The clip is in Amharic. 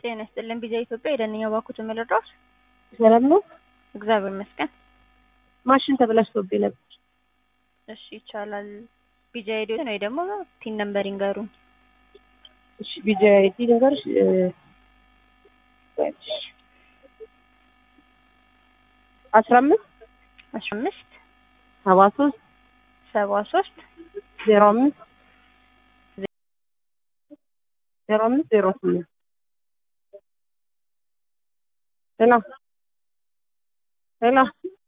ጤና ይስጥልን ቢዛ ኢትዮጵያ የደንኛ ባኩት የምልድረስ ሰላም ነው። እግዚአብሔር ይመስገን። ማሽን ተበላሽቶብኝ ነበር። እሺ ይቻላል። ቢጃ ሄዲዮን ወይ ደግሞ ቲን ነምበር ይንገሩኝ። እሺ ቢጃ አይዲ ነገርሽ አስራ አምስት አስራ አምስት ሰባ ሶስት ሰባ ሶስት ዜሮ አምስት ዜሮ አምስት ዜሮ ስምንት ሄሎ ሄሎ